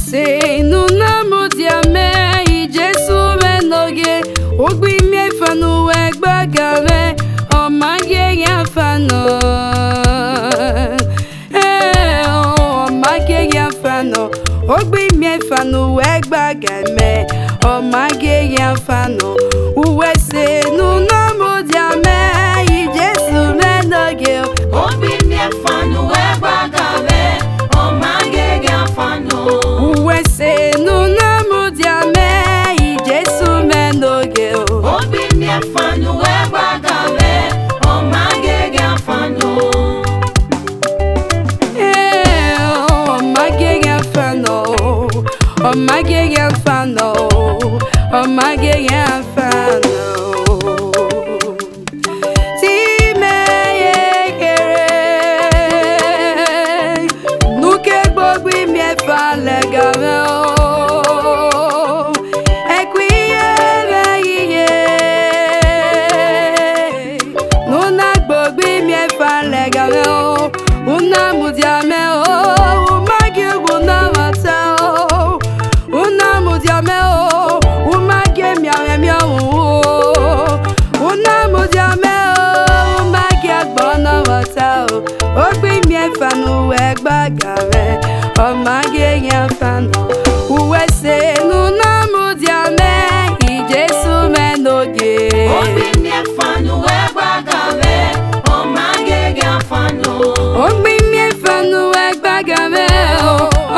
uwese nunamodiame ijesu menoge ogbimiefanuwe gbagame ọmageyafano ọmageyafano ogbimiefanuwe gbagame ọmageyafano uwese nunamodiame ijesu menoge Obi mi afanu egbagame, ọmagege afanu. uwese nunamodiame ijesu menoge Obi mi afanu egbagame, ọmagege afanu. ọmageyafano ọmageyafano ọmageyafano timeyekere nuke gbogbo imiefa legame o ekwiyemeiye nuna gbogbo imiefa legame o una mudiame o umagi una mata o una mudiame o umagi miame miamu o una mudiame o umagi agbona mata o ogbi miefa nuwe gbagare ọmagi yefano uwese nuna mudiame ijesu menoge Obi mi afanu egbagame, ọmagege afanu. Ogbimiefanu egbagame o,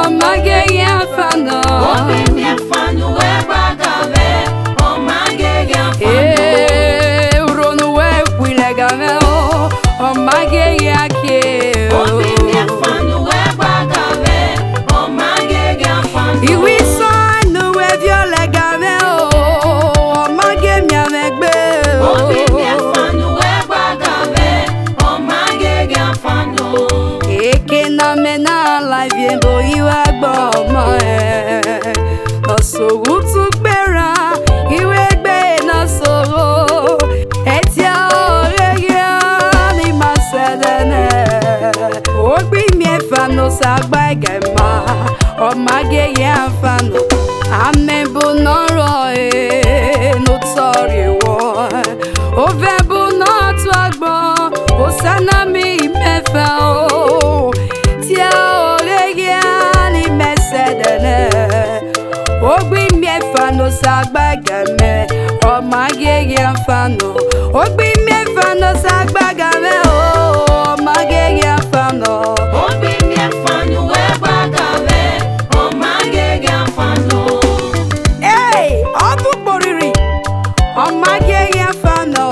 ọmageyefano. Obi mi afanu egbagame, ọmagege afanu. Ee, uronuwe kwilegame o, ọmageyake o. Obi mi afanu egbagame, ọmagege afanu. Iwisanuwe violegame o, ọmagemiamegbe o. Obi mi afanu egbagame, ọmagege afanu. Eke na mena life yembo iwe gbọ́ ọmọ ẹ̀. Lọ́sọ̀rọ̀ tún gbéra, ìwé gbé náà sọ̀rọ̀. Ẹtí ọ̀rẹ́ yẹ ní máa ṣẹlẹ̀ náà. Ó gbí mi ẹ̀fà ló ṣàgbá ẹ̀gẹ̀ máa. Ọ̀mágé yẹ àǹfààní. Àmẹ́bù náà rọ̀ ẹ́ ló tọ̀rì wọ̀. Ó fẹ́ bù náà tó àgbọ̀n. Ó sáná mi mẹ́fà o. Tí a ò lè yẹ ní mẹ́sẹ̀dẹ̀lẹ̀. Ogbi miefa no sagbagame, ọmagege afano. Ogbi miefa no sagbagame, ọmagege afano. Obi mi afanu egbagame, ọmagege afanu. Hey, ọ bụ kporiri, ọmagege afano.